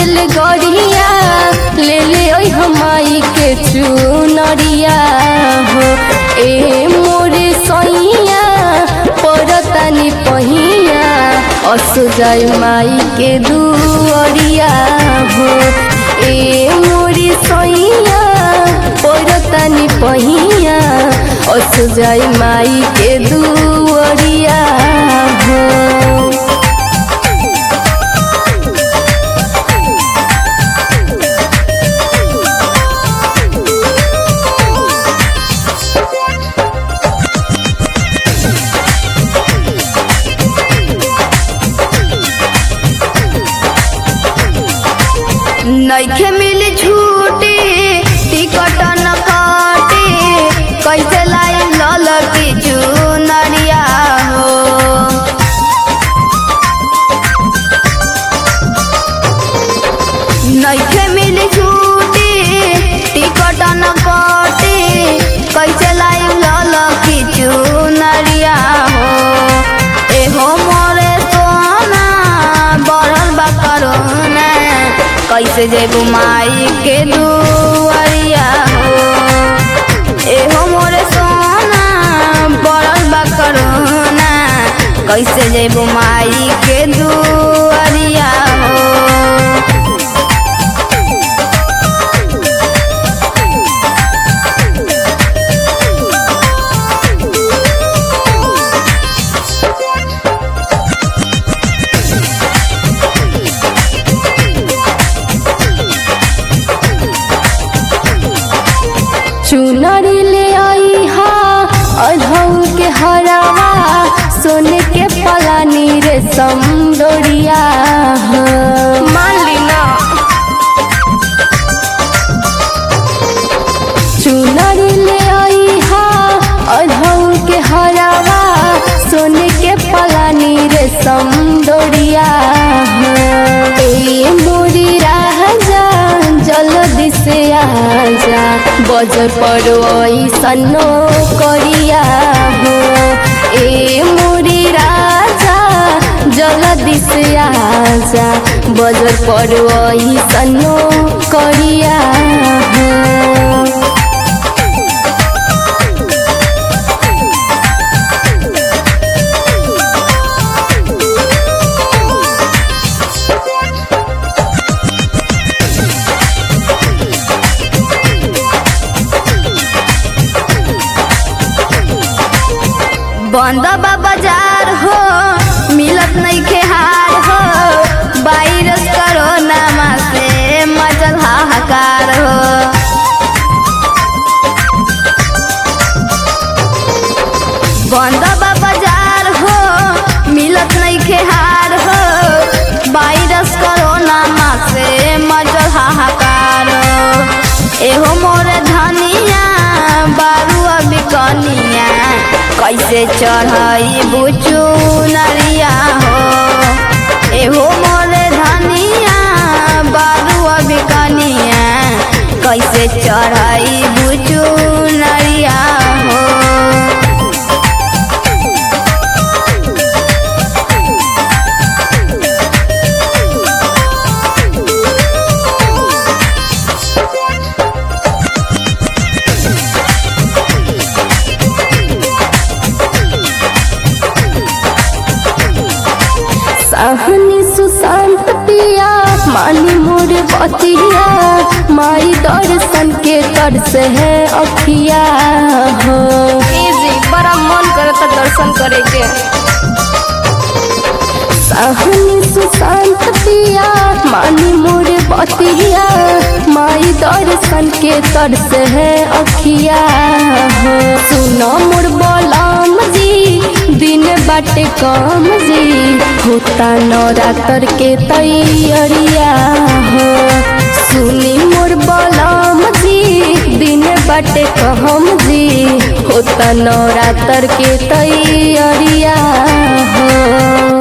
rail गड़िया ले ले ओइ हमाई के चुनरिया हो ए मोरे सैया परतानी पहिया असो जाय माई के दुअरिया हो ए मोरे सैया परतानी पहिया असो जाय माई के दुअरिया हो नइखे मिली छूटी टिकट न काटे कैसे लाई लल की चुनरिया हो नइखे मिली छूटी टिकट न काटे कैसे लाई लल की चुनरिया हो एहो मोरे सोना बढ़ल बा करोना कैसे जेबू माई के दुआरिया हो एहो मोरे सोना बढ़ल बा करोना कैसे जेबू माई के दुआरिया हो चुनरी ले आई हा अधऊ के हरावा सोने के पलानी रे समडोरिया मान ली ना चुनरी ले आई हा अधऊ के हरावा सोने के पलानी रे समडोरिया ए मोरी राजा जल्दी से आजा बजर पर सन्नो करिया हो ए मोरी राजा जल्दी से आजा बजर पर सन्नो करिया हो बंद बा बाजार हो मिलत नहीं के हार हो वायरस कोरोना से मचल हाहाकार हो बंद बा बाजार हो मिलत नहीं के हार हो वायरस कोरोना से मचल हाहाकार हो एहो मोर धनिया बारू अभी कनिया कैसे चढ़ाई बुचू नरिया हो एहो मोरे धनिया बारू अभी कनिया कैसे चढ़ाई बुचू नरिया हो सहनी सुशांत पिया मानी मोर बतिया माई दर्शन के तर से है अखिया हो जी बड़ा मन करता दर्शन करे के सहनी सुशांत पिया मानी मोर बतिया माई दर्शन के तर से है अखिया हो सुनो मोर बलम जी दिन बाटे कम जी होता नवरात्र के तैयारिया हो सुनी मोर बलम जी दिन बाटे कहम जी होता नवरात्र के तैयारिया हो